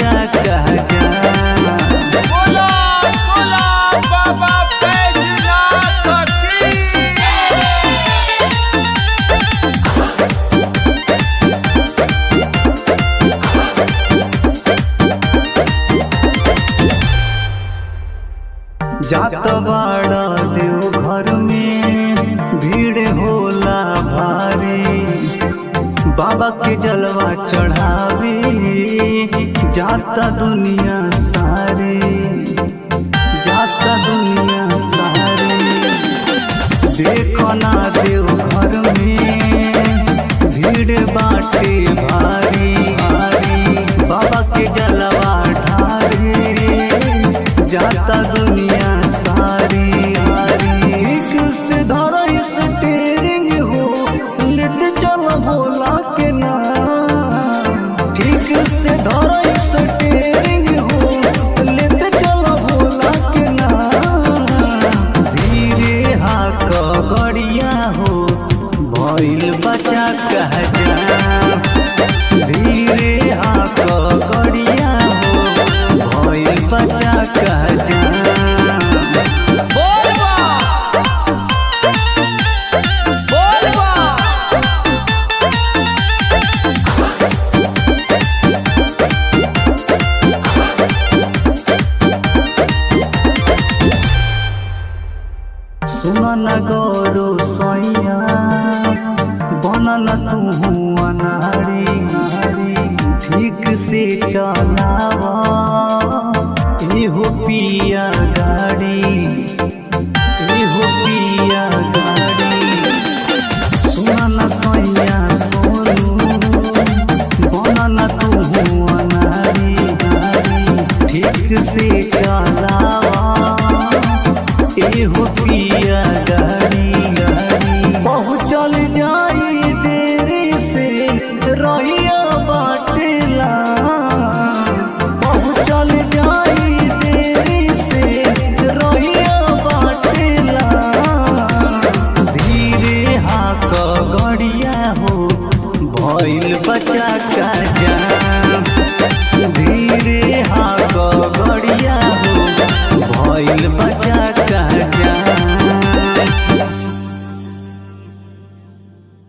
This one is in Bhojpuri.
बचा कह जा बोला बोला बाबा बैजनाथ की जात बाड़ा देव घर में भीड़ होला भारी बाबा के जलवा चढ़ावे जाता दुनिया सारे जाता दुनिया सारे देखो ना देव घर में भीड़ बाटे भारी भारी बाबा के जलवा ढारे जाता दुनिया सारी सारी ठीक से धरो स्टेरिंग हो लेते चलो भोला के नाम ठीक से धरो स्टेरिंग हो लेते चलो भोला के नाम धीरे हाक गड़िया हो भइल बचा कह जा धीरे हाक गड़िया हो भइल बचा कह जा बोल बा बोल बा सुन गौरो सैया बनल तू अनारी ठीक से चलावा एहो पिया गाड़ी एहो पिया गाड़ी सुन सैया सोनू बनल तू अनारी ठीक से चलावा एहो पिया